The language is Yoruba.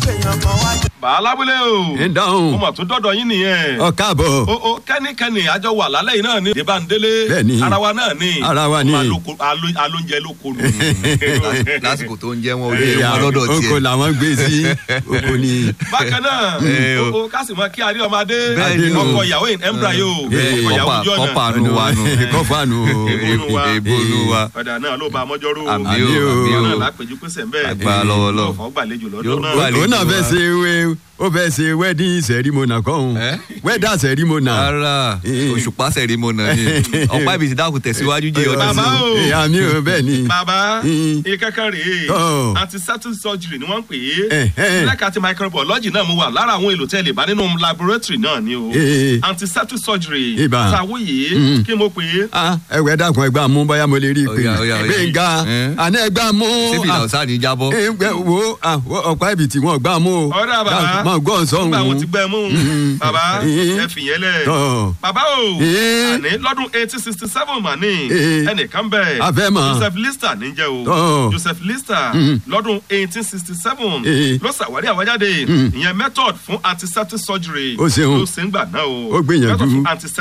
bàálábúlé o ń dáhùn mo mà tún dọ́dọ̀ yín nìyẹn ọ káàbọ̀ o o kẹ́nikẹ́ni àjọ wà lálẹ́ yìí náà ni débàndélé Bẹ́ẹ̀ni. ara wa náà ni Ara wa ni. Ọmọ aloko- alo- alóúnjẹ ló konu. lásìkò tó ń jẹ́ wọn ò lè wọn lọ́dọ̀ oko tiẹ̀. làwọn gbé sí oko ni bákan náà Eh, o. o o kásìmọ́ kí adé ọmọdé Bẹ́ẹ̀ni o. ọkọ ìyàwó yìí embra yìí o Eh, ọkọ ìyàwó kọ́pà- ojú ọ̀nà kọ́pà nu wa nu. kọfà nù Ebonu wa. ebonu wa. ọ̀dà náà ló ba amọ́jọ́rò àmì Àmì o o. àmì ọ̀nà o. lápẹ̀jú pèsè ń bẹ́ẹ̀ Agbára lọ́wọ́ lọ́wọ́. ọ̀fọ̀ gbàlejò Yóò lọ́dún náà gbàlejò. òun náà fẹ́ wa. ṣe wé ó fẹ́ ṣe wedding ceremony kọ́hún Eh? wedding ceremony. ara Eh. òṣùpá sẹ̀rímọ̀nà ni ọ̀pá ibi ti dákun tẹ̀síwájú jẹ́ ọdún Bàbá sí. o. àmì o bẹ́ẹ̀ ni. bàbá Mm. ìkẹ́kẹ́ rèé Oh. antiseptic surgery ni wọ́n ń pè Eh, é eh. lẹ́ka ti microbiology náà mo wà lára àwọn èlò tẹ́lẹ̀ bá nínú laboratory náà ni o Eh. antiseptic surgery Ibà. tàwóyè Mm. kí mo pè é Ah, ẹwẹ dàkún ẹgbà mú bóyá mo lè rí i pé Ọ̀yà, ọ̀yà, ọ̀yà. gbẹ̀ngà Eh? àná ẹgbà mú. síbi ìlà ọ̀sán ni jábọ́. Eh, gbẹ- wo ah, wo ọ̀pá ibi tí wọ́n gbà mú o. ọ̀rẹ́ bàbá mọ̀ gbọ́ sọ̀hún. nígbà wọn ti gbẹ mú Mm. bàbá Eh. ẹ fìyẹn lẹ̀ Tọ́. bàbá o Eh. àní lọ́dún eighteen sixty seven mà ní Eh. ẹnìkan bẹ̀ A fẹ́ mọ̀. Joseph Lister níjẹ́ o Tọ́. Joseph Lister Mm. lọ́dún eighteen sixty seven Eh. ló ṣàwárí àwájáde Mm. ìyẹn method fún antiseptic surgery Ó ṣeun. ló ṣe ń gbà náà o Ó gbìyànjú. method fún antiseptic